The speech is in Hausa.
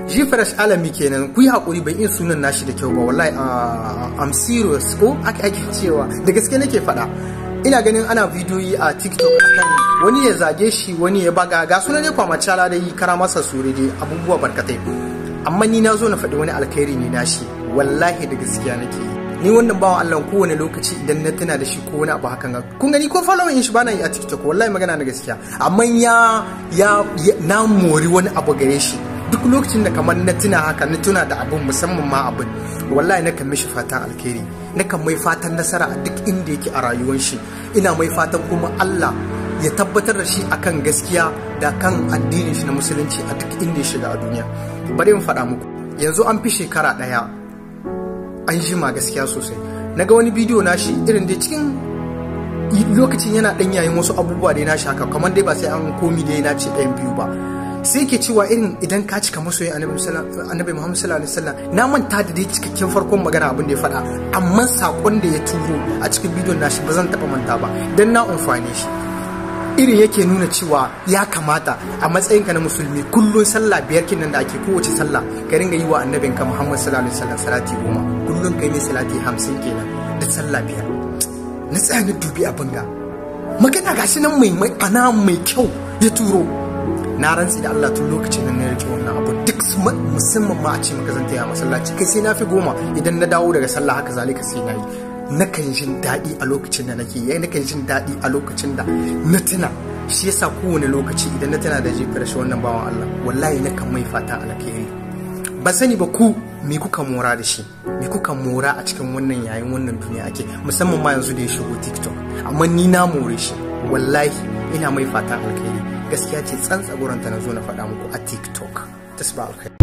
shi fresh alami kenan ku yi hakuri ban iya sunan nashi da kyau ba wallahi am serious ko aka ake cewa da gaske nake faɗa ina ganin ana bidiyoyi a tiktok akan wani ya zage shi wani ya baga ga sunan ne kwama cala da yi kara masa sure dai abubuwa barkatai amma ni na zo na faɗi wani alkhairi ne nashi wallahi da gaskiya nake yi ni wannan bawan Allah kowane lokaci idan na tuna da shi ko wani abu hakan ga kun gani ko following shi bana yi a TikTok wallahi magana na gaskiya amma ya ya na mori wani abu gare shi duk lokacin da kamar na tuna haka na tuna da abun musamman ma abun wallahi na kan mishi fatan alkhairi na kan mai fatan nasara a duk inda yake a rayuwar shi ina mai fatan kuma Allah ya tabbatar da shi akan gaskiya da kan addinin shi na musulunci a duk inda ya shiga a duniya bari in faɗa muku yanzu an fi shekara ɗaya an jima gaskiya sosai na ga wani bidiyo na shi irin da cikin lokacin yana ɗan yayin wasu abubuwa da ya nashi haka kamar dai ba sai an komi da ya nace ɗayan biyu ba sai ke cewa irin idan ka cika masoyin annabi muhammad sallallahu alaihi wasallam na manta da dai cikakken farkon magana abin da ya faɗa amma sakon da ya turo a cikin bidiyon nashi ba zan taɓa manta ba dan na amfani shi irin yake nuna cewa ya kamata a matsayinka na musulmi kullum sallah biyar kinan da ake kowace sallah ka ringa yi wa annabinka muhammad sallallahu alaihi wasallam salati goma kullum kai mai salati hamsin kenan da sallah biyar na tsaya na dubi abin ga magana gashi nan mai mai ana mai kyau ya turo na rantsi da Allah tun lokacin nan na rike wannan abu duk musamman ma a ce maka zan taya masallaci kai sai na fi goma idan na dawo daga sallah haka zalika sai na yi nakan jin daɗi a lokacin da nake yayi nakan jin daɗi a lokacin da na tuna shi yasa kowane lokaci idan na tuna da jefar shi wannan bawan Allah wallahi nakan mai fata alkhairi ba sani ba ku me kuka mora da shi me kuka mora a cikin wannan yayin wannan duniya ake musamman ma yanzu da ya shigo TikTok amma ni na more shi wallahi ina mai fata alkhairi gaskiya ce tsantsa ta na zo na faɗa muku a TikTok tasba alkhairi